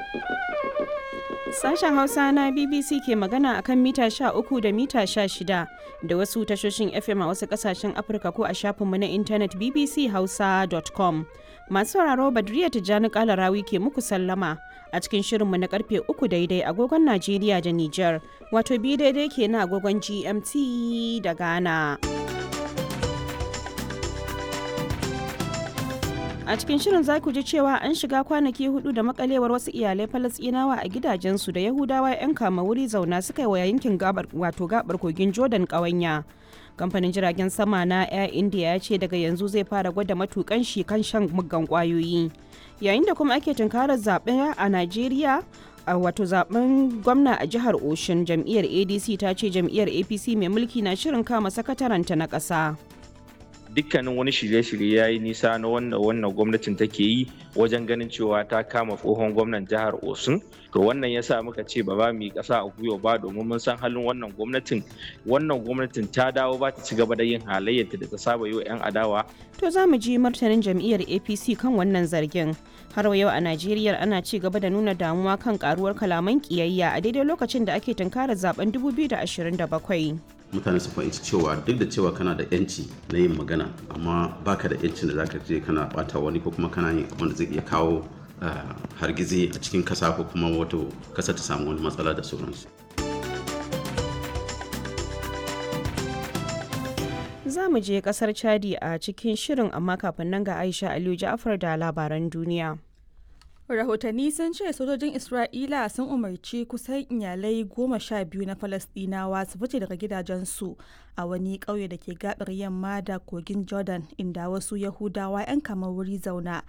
Sashen Hausa na BBC ke magana akan mita 13 da mita 16 da wasu tashoshin FM a wasu kasashen Afirka ko a shafinmu na intanet bbchausa.com. Masu sauraro Badriya Tijjani Kalarawi ke muku sallama a cikin shirinmu na karfe 3 daidai agogon Najeriya da Nijar, wato bi daidai ke na agogon GMT da Ghana. a cikin shirin za ku ji cewa an shiga kwanaki hudu da makalewar wasu iyalai falasɗinawa a gidajensu da yahudawa 'yan kama wuri zauna suka yi wa yankin gabar wato gabar kogin jordan ƙawanya kamfanin jiragen sama na air india ya ce daga yanzu zai fara gwada matukan shi kan shan muggan kwayoyi yayin da kuma ake tunkarar zaɓe a najeriya a wato zaben gwamna a jihar oshin jam'iyyar adc ta ce jam'iyyar apc mai mulki na shirin kama sakataranta na ƙasa. dukkanin wani shirye-shirye ya yi nisa na wannan wannan gwamnatin take yi wajen ganin cewa ta kama tsohon gwamnan jihar osun to wannan ya sa muka ce ba ba mu yi ƙasa a gwiwa ba domin mun san halin wannan gwamnatin wannan gwamnatin ta dawo ba ta ci gaba da yin halayyarta da ta saba yi wa 'yan adawa to za mu ji martanin jam'iyyar apc kan wannan zargin har yau a najeriya ana ci gaba da nuna damuwa kan karuwar kalaman kiyayya a daidai lokacin da ake tunkarar zaben 2027 mutane su fahimci cewa duk da cewa kana da yanci na yin magana amma baka da yancin da zaka je kana bata wani ko kuma kana yin abin da zai iya kawo hargizi a cikin kasa ko kuma wato kasa ta samu wani matsala da sauransu za mu je kasar chadi a cikin shirin amma kafin nan ga aisha aliyu ja'afar da labaran duniya rahotanni sun ce sojojin isra'ila sun umarci kusan iyalai goma sha biyu na falasdinawa su fice daga gidajensu a wani ƙauye da ke gabar yamma da kogin jordan inda wasu yahudawa 'yan kamar wuri zauna